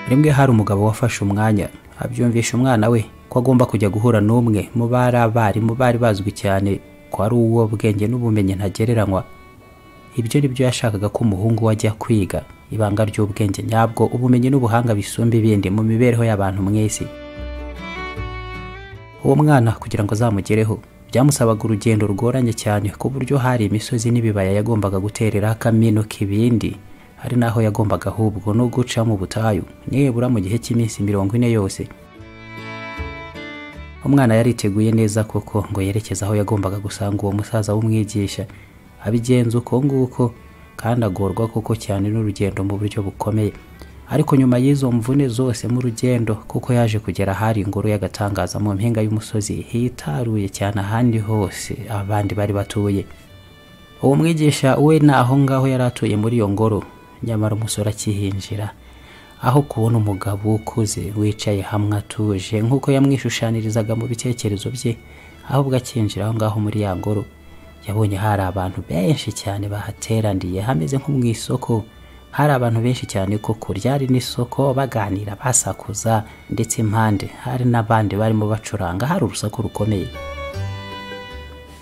rimwe hari umugabo wafashe umwanya abyumvisha umwana we ko agomba kujya guhura n'umwe mu bari abarimu bari bazwi cyane ko ari uwo bwenge n'ubumenyi ntagereranywa ibyo ni byo yashakaga ko umuhungu we ajya kwiga ibanga ry'ubwenge nyabwo ubumenyi n'ubuhanga bisumba ibindi mu mibereho y'abantu mwese uwo mwana kugira ngo azamugereho byamusabaga urugendo rugoranye cyane ku buryo hari imisozi n'ibibaya yagombaga guterera kamino k'ibindi hari n'aho yagombaga ahubwo no guca mu butayu nibura mu gihe cy'iminsi mirongo ine yose umwana yari yiteguye neza koko ngo yerekeze aho yagombaga gusanga uwo musaza w'umwigisha abigenza uko nguko kandi agorwa koko cyane n'urugendo mu buryo bukomeye ariko nyuma y'izo mvune zose mu rugendo kuko yaje kugera ahari ingoro y'agatangaza mu mpinga y'umusozi hitaruye cyane ahandi hose abandi bari batuye uwo mwigisha we ni aho ngaho yari atuye muri iyo ngoro nyamara umusore akihinjira aho kubona umugabo ukuze wicaye hamwe atuje nk'uko yamwishushanirizaga mu bitekerezo bye ahubwo akinjira aho ngaho muri ya ngoro yabonye hari abantu benshi cyane bahateraniye hameze nko mu isoko hari abantu benshi cyane koko ryari n'isoko baganira basakuza ndetse impande hari n'abandi barimo bacuranga hari urusaku rukomeye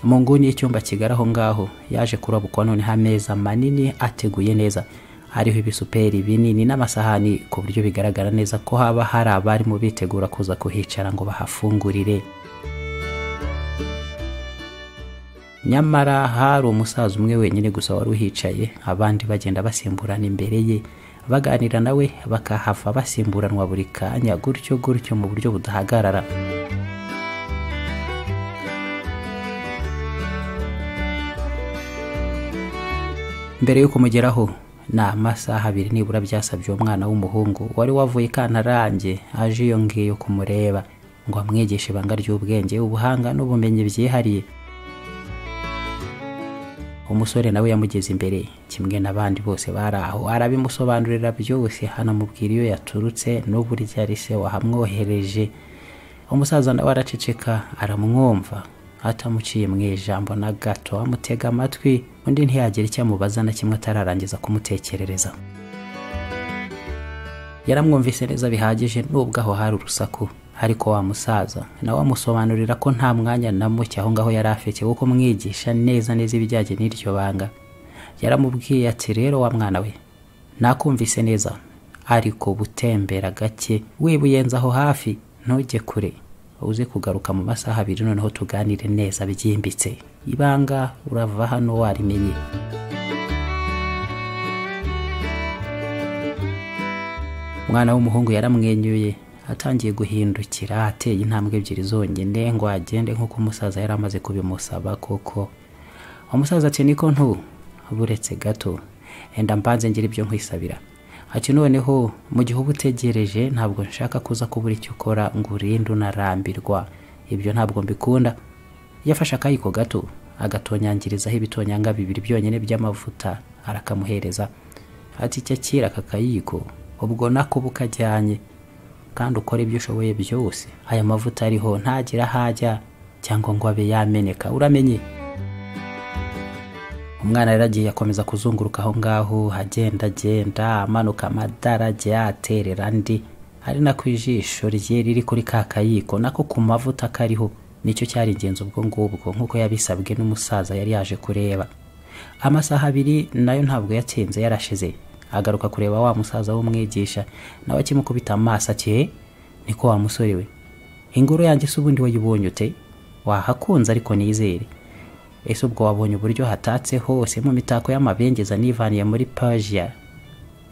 mu nguni y'icyumba kigari aho ngaho yaje kurabukwa noneho ameza manini ateguye neza hariho ibisuperi binini n'amasahani ku buryo bigaragara neza ko haba hari abarimo bitegura kuza kuhicara ngo bahafungurire nyamara hari umusaza umwe wenyine gusa wari uhicaye abandi bagenda basimburana imbere ye baganira nawe bakahava basimburanwa buri kanya gutyo gutyo mu buryo budahagarara mbere yo kumugeraho ni amasaha abiri nibura byasabye uwo mwana w'umuhungu wari wavuye kantarange aje iyo ngiyo kumureba ngo amwigishe ibanga ry'ubwenge ubuhanga n'ubumenyi byihariye umusore nawe yamugeze imbere kimwe n'abandi bose bari aho arabimusobanurira byose hanamubwira iyo yaturutse n'uburyo ari se wahamwohereje umusaza nawe araceceka aramwumva atamuciye mu ijambo na gato amutega amatwi undi ntiyagira icyo amubaza na kimwe atararangiza kumutekerereza yaramwumvise neza bihagije nubwo aho hari urusaku ariko wa musaza nawe amusobanurira ko nta mwanya na muke aho ngaho yari afite wo kumwigisha neza neza ibijyanye n'iryo banga yaramubwiye ati rero wa mwana we nakumvise neza ariko butembera gake wibuyenza aho hafi ntujye kure uze kugaruka mu masaha abiri noneho tuganire neza byimbitse ibanga urava hano warimenye umwana w'umuhungu yaramwenyuye atangiye guhindukira ateye intambwe ebyiri zonyine ngo agende nk'uko umusaza yari amaze kubimusaba koko umusaza ati niko ntu buretse gato enda mbanze ngira ibyo nkwisabira ati noneho mu gihe uba utegereje ntabwo nshaka kuza kubura icyo ukora ngo urinde unarambirwa ibyo ntabwo mbikunda yafashe akayiko gato agatonyangirizaho ibitonyanga bibiri byonyine by'amavuta arakamuhereza ati icyo akira aka kayiko ubwo nako bukajyanye kandi ukora ibyo ushoboye byose aya mavuta ariho ntagira aho ajya cyangwa ngo abe yameneka uramenye umwana yari agiye akomeza kuzunguruka aho ngaho agenda agenda amanuka amadarage aterera andi ari nako ijisho rye riri kuri ka kayiko nako ku mavuta kariho nicyo cyari ingenzi ubwo ngubwo nk'uko yabisabwe n'umusaza yari yaje kureba amasaha abiri nayo ntabwo yatinze yarashize agaruka kureba wa musaza w'umwigisha nawe akimukubita amaso ati niko wa musore we ingoro yanjye se ubundi wayibonye ute wahakunze ariko nizere ese ubwo wabonye uburyo hatatse hose mu mitako y'amabengeza nivaniye muri pajiya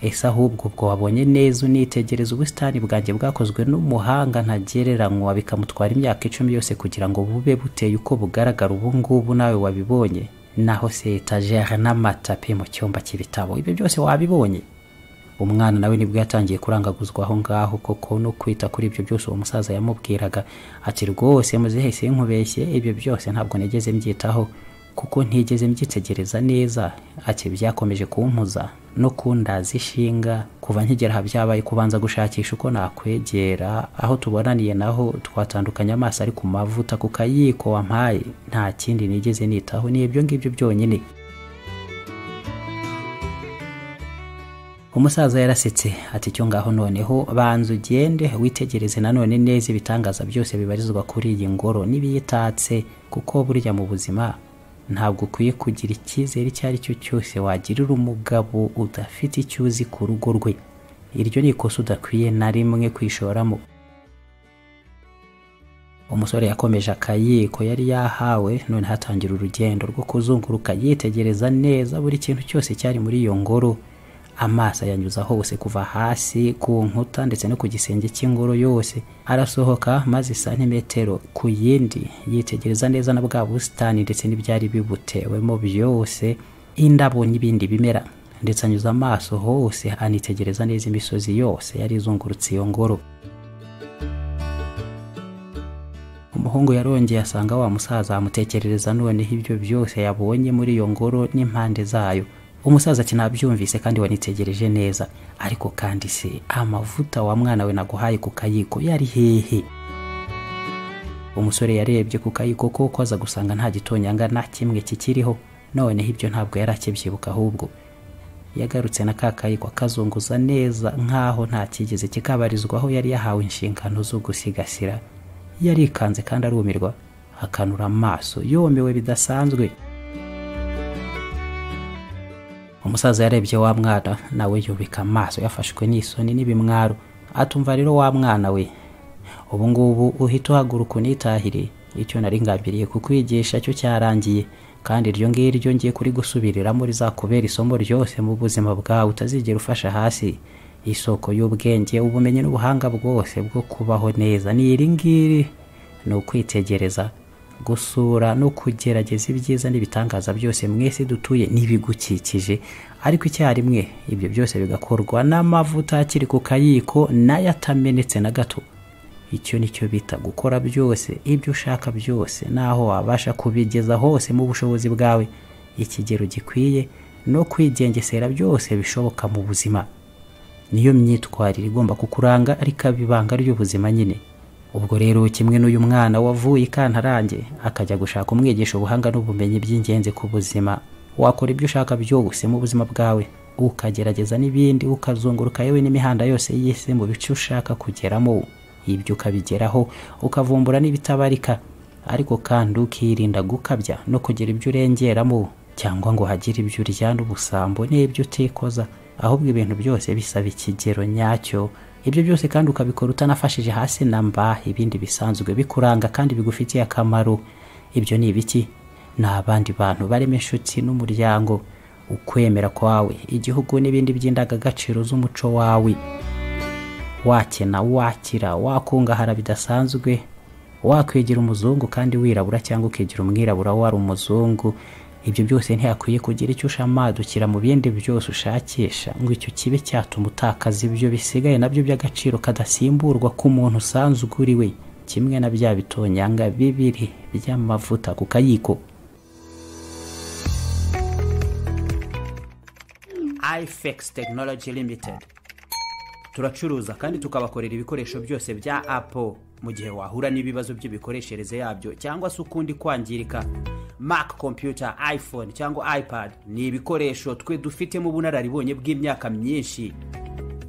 ese ahubwo ubwo wabonye neza unitegereza ubusitani bwanjye bwakozwe n'umuhanga ntagereranywa bikamutwara imyaka icumi yose kugira ngo bube buteye uko bugaragara ubu ngubu nawe wabibonye naho se etajeri n'amatapi mu cyumba cy'ibitabo ibyo byose wabibonye umwana nawe nibwo yatangiye kurangaguzwa aho ngaho koko no kwita kuri ibyo byose uwo musaza yamubwiraga ati rwose muzihese nkubeshye ibyo byose ntabwo nigeze mbyitaho kuko ntigeze mbyitegereza neza ati byakomeje kumpuza no kundaza ishinga kuva nkigera aha byabaye kubanza gushakisha uko nakwegera aho tubonaniye naho twatandukanye amaso ari ku mavuta ku kayiko wampaye nta kindi nigeze nitaho ni ibyo ngibyo byonyine umusaza yarasetse ati cyo ngaho noneho banza ugende witegereze nanone neza ibitangaza byose bibarizwa kuri iyi ngoro n'ibiyitatse kuko burya mu buzima ntabwo ukwiye kugira icyizere icyo ari cyo cyose wagirira umugabo udafite icyo uzi ku rugo rwe iryo ni ikosa udakwiye na rimwe kwishoramo umusore yakomeje akayiko yari yahawe none hatangira urugendo rwo kuzunguruka yitegereza neza buri kintu cyose cyari muri iyo ngoro amaso ayanyuza hose kuva hasi ku nkuta ndetse no ku gisenge cy'ingoro yose arasohoka maze santimetero ku yindi yitegereza neza na bwa busitani ndetse n'ibyari bibutewemo byose indabo n'ibindi bimera ndetse anyuza amaso hose anitegereza neza imisozi yose yari izungurutse iyo ngoro umuhungu yarongeye asanga wa musaza amutekerereza noneho ibyo byose yabonye muri iyo ngoro n'impande zayo umusaza ati nabyumvise kandi wanitegereje neza ariko kandi se amavuta wa mwana we naguhaye ku kayiko yari hehe umusore yarebye ku kayiko ko aza gusanga nta gitonyanga na kimwe kikiriho noneho ibyo ntabwo yari akibyibuka ahubwo yagarutse na ka kayiko akazunguza neza nk'aho nta kigeze kikabarizwaho yari yahawe inshingano zo gusigasira yarikanze kandi arumirwa akanura amaso yomewe bidasanzwe umusaza yarebye wa mwana nawe yubika amaso yafashwe n'isoni n'ibimwaro atumva rero wa mwana we ubu ngubu uhita uhaguruka unitahire icyo nari ngambiriye kukwigisha cyo cyarangiye kandi iryo ngiryo ngiye kuri gusubirira rizakubera isomo ryose mu buzima bwawe utazigera ufasha hasi isoko y'ubwenge ubumenyi n'ubuhanga bwose bwo kubaho neza ni iri ngiri ni ukwitegereza gusura no kugerageza ibyiza n'ibitangaza byose mwese dutuye n'ibigukikije ariko icyarimwe ibyo byose bigakorwa n'amavuta akiri ku kayiko nayo atamenetse na gato icyo ni cyo bita gukora byose ibyo ushaka byose n'aho wabasha kubigeza hose mu bushobozi bwawe ikigero gikwiye no kwigengesera byose bishoboka mu buzima niyo myitwarire igomba kukuranga ariko ibanga ry'ubuzima nyine ubwo rero kimwe n'uyu mwana wavuye i kantarange akajya gushaka umwigisha ubuhanga n'ubumenyi by'ingenzi ku buzima wakora ibyo ushaka byose mu buzima bwawe ukagerageza n'ibindi ukazunguruka yewe n'imihanda yose y'isi mu bice ushaka kugeramo ibyo ukabigeraho ukavumbura n'ibitabarika ariko kandi ukirinda gukabya no kugira ibyo urengeramo cyangwa ngo hagire ibyo uryana ubusambo n'ibyo utikoza ahubwo ibintu byose bisaba ikigero nyacyo ibyo byose kandi ukabikora utanafashije hasi na mba ibindi bisanzwe bikuranga kandi bigufitiye akamaro ibyo ni ibiki ni abandi bantu barimo inshuti n'umuryango ukwemera kwawe igihugu n'ibindi by'indangagaciro z'umuco wawe wakena wakira wakungahara bidasanzwe wakwigira umuzungu kandi wirabura cyangwa ukigira umwirabura wari umuzungu ibyo byose ntihakwiye kugira icyo ushamadukira mu bindi byose ushakisha ngo icyo kibe cyatuma utakaza ibyo bisigaye nabyo by'agaciro kadasimburwa k'umuntu usanzwe uri we kimwe na bya bitonyanga bibiri by'amavuta ku kayiko ifex tekinoloji limitedi turacuruza kandi tukabakorera ibikoresho byose bya apo mu gihe wahura n'ibibazo by'imikoreshereze yabyo cyangwa se ukundi kwangirika mac computer iphone cyangwa ipad ni ibikoresho twe dufitemo ubunararibonye bw'imyaka myinshi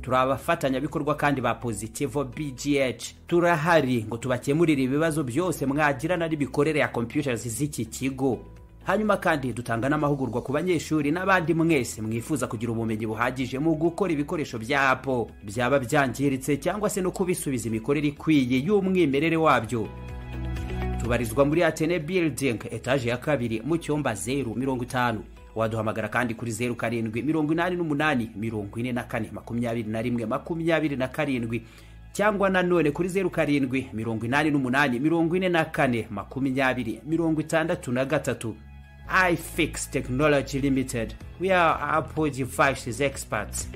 turi abafatanyabikorwa kandi ba positivo bgh turahari ngo tubakemurire ibibazo byose mwagirana n'imikorere ya computers z'iki kigo hanyuma kandi dutanga n'amahugurwa ku banyeshuri n'abandi mwese mwifuza kugira ubumenyi buhagije mu gukora ibikoresho bya apo byaba byangiritse cyangwa se no kubisubiza imikorere ikwiye y'umwimerere wabyo tubarizwa muri atene building etaje ya kabiri mu cyumba zeru mirongo itanu waduhamagara kandi kuri zeru karindwi mirongo inani n'umunani mirongo ine na kane makumyabiri na rimwe makumyabiri na karindwi cyangwa nanone kuri zeru karindwi mirongo inani n'umunani mirongo ine na kane makumyabiri mirongo itandatu na gatatu ifix technology limited we are apple devices experts